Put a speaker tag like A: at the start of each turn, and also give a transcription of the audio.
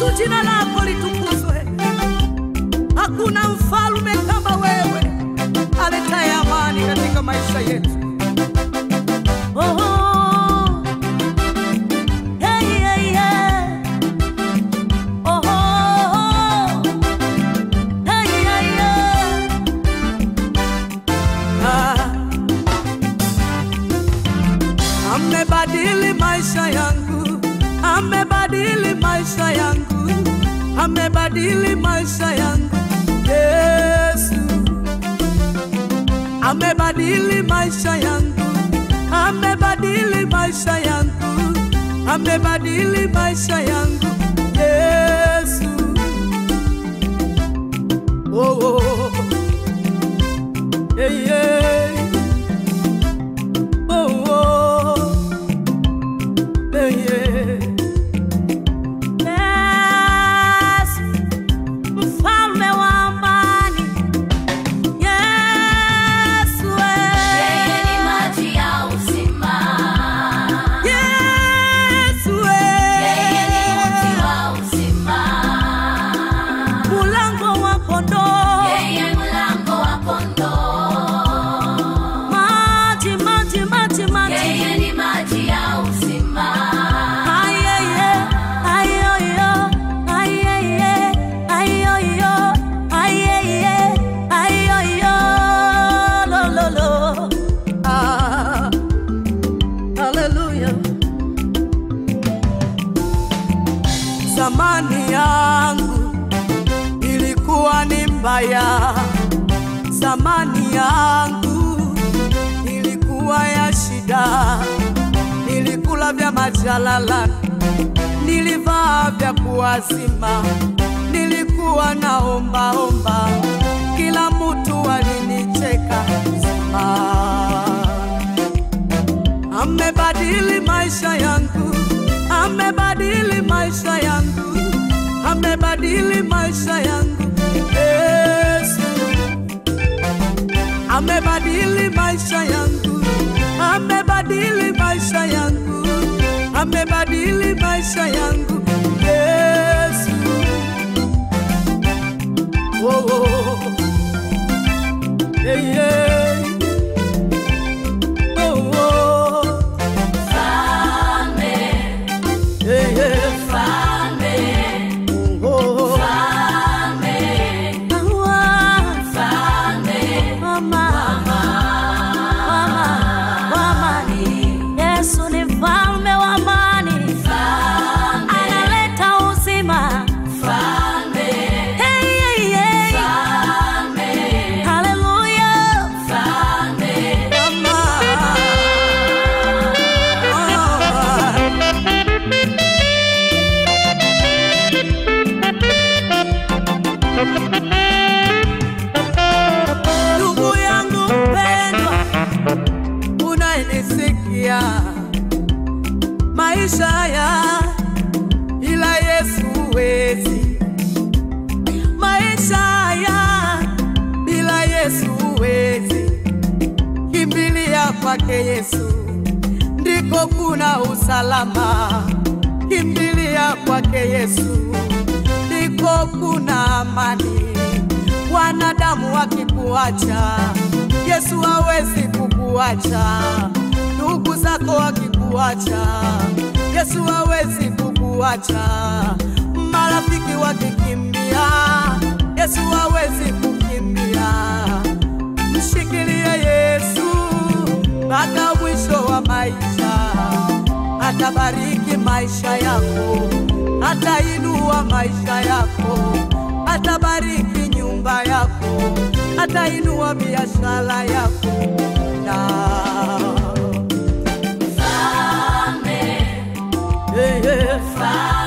A: jina lako litukuzwe. Hakuna mfalme kama wewe aletaye amani katika maisha yetu. Oh, hey, hey, hey. Oh, hey, hey, hey. Ah. Amebadili maisha yangu, amebadili maisha yangu, amebadili maisha yangu Yesu, amebadili maisha yangu, amebadili maisha yangu, amebadili maisha yangu Yesu. Oh, oh. Hey, hey. Oh, oh. Hey, hey. Yesu, mfalme wa amani. Yesu,
B: Yeye ni
A: eh.
B: maji ya uzima.
A: Yesu,
B: Yeye ni mti
A: eh.
B: wa uzima.
A: Mlango wa kondoo.
B: Yeye mlango wa kondoo.
A: Maji, maji, maji, maji.
B: Yeye ni maji ya uzima.
A: Ayeye, ayoyo, ayeye, ayoyo, ayeye, ayoyo, lo, lo, lo. Ah, hallelujah. Zamani yangu ilikuwa ni mbaya, zamani yangu ilikuwa ya shida, nilikula vya majalala, nilivaa vya kuwazima, nilikuwa naombaomba, kila mtu alinicheka zima amebadili maisha yangu, amebadili maisha yangu, amebadili maisha yangu Yesu, amebadili maisha yangu, amebadili maisha yangu, amebadili maisha yangu Yesu. Oh, oh. Hey, hey. Oh, oh.
B: Mfalme,
A: Hey, hey.
B: mfalme,
A: Oh,
B: mfalme,
A: oh.
B: mfalme.
A: Mama, mama, amani. Yesu ni mfalme wa amani, analeta uzima. Hey, hey, hey. Hallelujah. Mama. Ndugu yangu mpendwa, unayenisikia, maisha haya ila Yesu huwezi, maisha haya bila Yesu huwezi. Kimbilia kwake Yesu, ndiko kuna usalama. Kimbilia kwake Yesu, ndiko kuna amani. Wanadamu wakikuacha, Yesu hawezi kukuacha. Ndugu zako wakikuacha, Yesu hawezi kukuacha. Marafiki wakikimbia, Yesu hawezi kukimbia. Mshikilie Yesu mpaka mwisho wa maisha, atabariki maisha yako, atainua maisha yako, atabariki nyumba yako, atainua biashara yako na hey, hey.